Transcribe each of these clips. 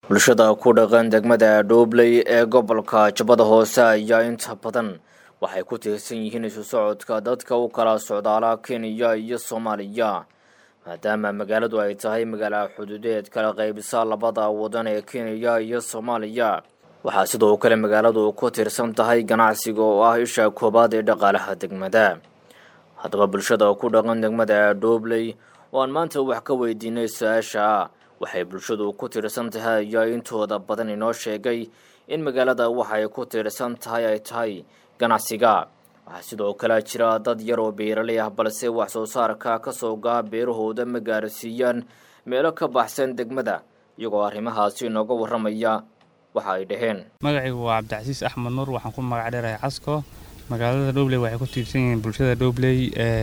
bulshada ku dhaqan degmada dhoobley ee gobolka jubbada hoose ayaa inta badan waxay ku tiirsan yihiin isu socodka dadka u kala socdaala kenya iyo soomaaliya maadaama magaaladu ay tahay magaala xuduudeed kala qaybisa labada wadan ee kenya iyo soomaaliya waxaa sidoo kale magaaladu ku tiirsan tahay ganacsiga oo ah isha koowaad ee dhaqaalaha degmada haddaba bulshada ku dhaqan degmada dhoobley oo aan maanta wax ka weydiinay su-aasha waxay bulshadu ku tiirsan tahay ayaa intooda badan inoo sheegay in magaalada waxay ku tiirsan tahay ay tahay ganacsiga waxaa sidoo kale jira dad yar oo beeraley ah balse wax soo saarka kasoo gaa beerahooda ma gaarsiiyaan meelo ka baxsan degmada iyagoo arrimahaasi inooga warramaya waxa ay dhaheen magacaygu waa cabdicasiis axmed nuur waxaan ku magac dheerahay casko magaalada dhobley waxay ku tiirsan yihiin bulshada dhobley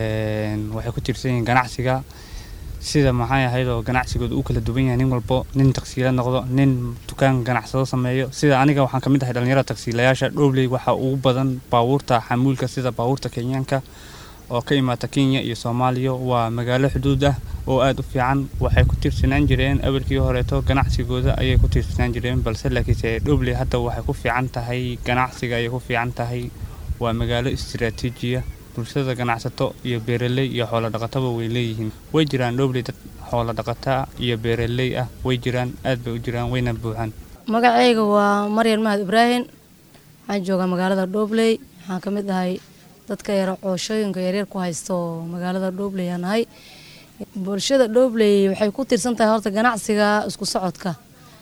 waxay ku tiirsan yihiin ganacsiga sida maxay ahayd oo ganacsigooda uu kala duwan yahay nin walbo nin tagsiila noqdo nin dukaan ganacsado sameeyo sida aniga waxaan ka mid ahay dhallinyarada tagsiilayaasha dhobley waxaa ugu badan baabuurta xamuulka sida baabuurta kenyaanka oo ka imaata kenya iyo soomaaliya waa magaalo xuduud ah oo aada u fiican waxay ku tiirsanaan jireen awalkii horeeto ganacsigooda ayay ku tiirsanaan jireen balse laakiinse dhobley hadda waxay ku fiican tahay ganacsiga ayay ku fiican tahay waa magaalo istiraatiijiya bulshada ganacsato iyo beeraley iyo xoolo dhaqataba way leeyihiin way jiraan dhobley dad xoolo dhaqataa iyo beeraley ah way jiraan aad bay u jiraan wayna buuxaan magacayga waa maryan mahad ibraahim waxaan joogaa magaalada dhobley waxaan ka mid ahay dadka yar cooshooyinka yaryar ku haysto magaalada dhobley aan ahay bulshada dhobley waxay ku tiirsan tahay horta ganacsiga isku socodka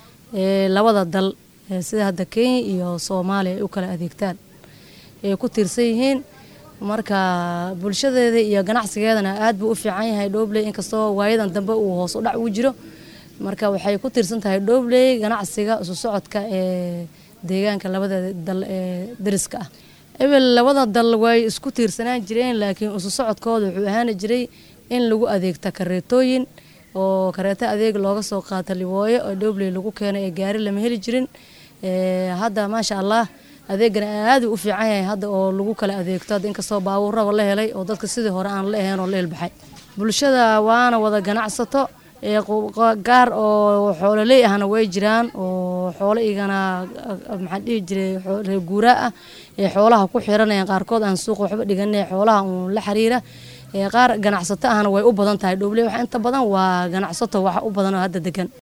ee labada dal sida hadda kenya iyo soomaaliya ay u kala adeegtaan ay ku tiirsan yihiin marka bulshadeeda iyo ganacsigeedana aad buu u fiican yahay dhobley inkastoo waayadan dambe uu hoos u dhac ugu jiro marka waxay ku tiirsan tahay dhobley ganacsiga isu socodka ee deegaanka labada dal ee dariska ah ebel labada dal way isku tiirsanaan jireen laakiin isu socodkooda wuxuu ahaani jiray in lagu adeegta kareetooyin oo kareeto adeeg looga soo qaata liwooyo oo dhobley lagu keenay ee gaari lama heli jirin hadda maasha allah adeegana aada u fiican yahay hadda oo lagu kala adeegto hadda inkastoo baabuurraba la helay oo dadka sidii hore aan la ahayn oo la ilbaxay bulshada waana wada ganacsato gaar oo xoololey ahna way jiraan oo xoolo igana maxaan dhihi jiray reer guuraa ah ee xoolaha ku xiranayaan qaarkood aan suuqa waxba dhiganay xoolaha uun la xiriira qaar ganacsato ahna way u badan tahay dhobley waxa inta badan waa ganacsato waxa u badan oo hadda degan